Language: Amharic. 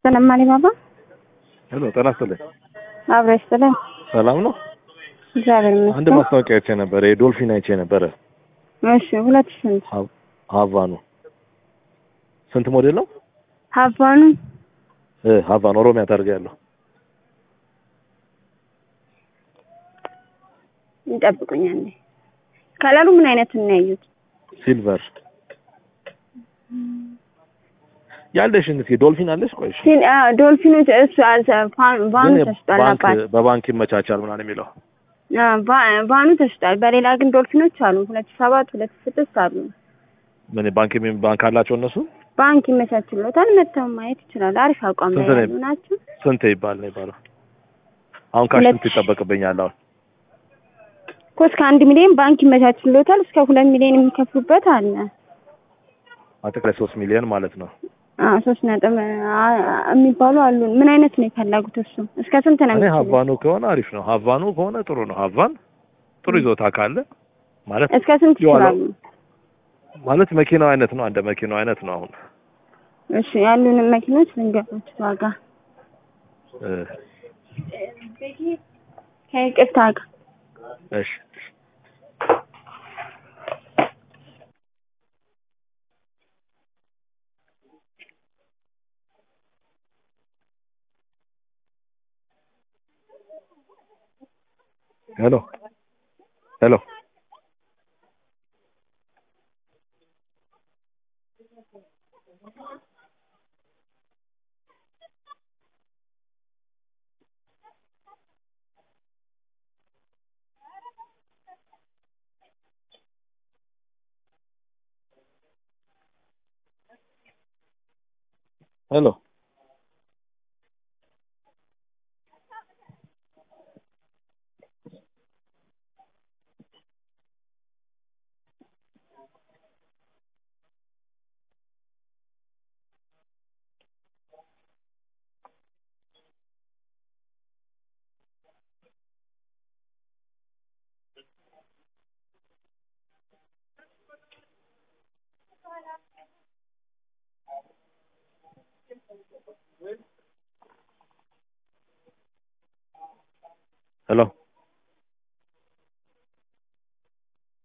ሰላም አሊ ባባ ሄሎ ጤና ይስጥልኝ። አብረሽ ስለ ሰላም ነው። እግዚአብሔር አንድ ይመስገን። ማስታወቂያ አይቼ ነበረ፣ የዶልፊን አይቼ ነበረ። እሺ ሁለት ስንት ሀ- ሀቫኑ ስንት ሞዴል ነው? ሀባኑ እ ሀቫኑ ኦሮሚያ ታርጋ ያለው ይጠብቁኛል። ከለሩ ምን አይነት ነው ያዩት? ሲልቨር ያለሽን እስኪ ዶልፊን አለሽ? ቆይ እሺ። ሲል አ ዶልፊኖች እሱ አልተ- ፋን- ቫኑ ግን ተሽጧል። ባንክ አባት በባንክ ይመቻቻል ምናምን የሚለው አ ቫ- ቫኑ ተሽጧል። በሌላ ግን ዶልፊኖች አሉ። ሁለት ሺህ ሰባት ሁለት ሺህ ስድስት አሉ። ምን ባንክ የሚ- ባንክ አላቸው እነሱ? ባንክ ይመቻችሎታል። መጥተው ማየት ይችላል። አሪፍ አቋም ላይ ስንት ነው? ያሉ ናቸው። ስንት ይባል ነው ይባለው? አሁን ካሽ ሁለት ስንት ይጠበቅብኛል? አሁን እኮ እስከ አንድ ሚሊዮን ባንክ ይመቻችሎታል። እስከ ሁለት ሚሊዮን የሚከፍሉበት አለ። አጠቃላይ ሶስት ሚሊዮን ማለት ነው። አ ሶስት ነጥብ አ የሚባሉ አሉ። ምን አይነት ነው የፈለጉት? እሱ እስከ ስንት ነው እኔ የሚችሉት? ሀቫኑ ከሆነ አሪፍ ነው። ሀቫኑ ከሆነ ጥሩ ነው። ሀቫን ጥሩ ይዞታ ካለ ማለት እስከ ስንት የዋለው- ይችላሉ? ማለት መኪናው አይነት ነው። እንደ መኪናው አይነት ነው። አሁን እሺ ያሉንን መኪኖች ልንገሮች ዋጋ እ ከይቅርታ ጋር እሺ ሄሎ ሄሎ ሄሎ ሄሎ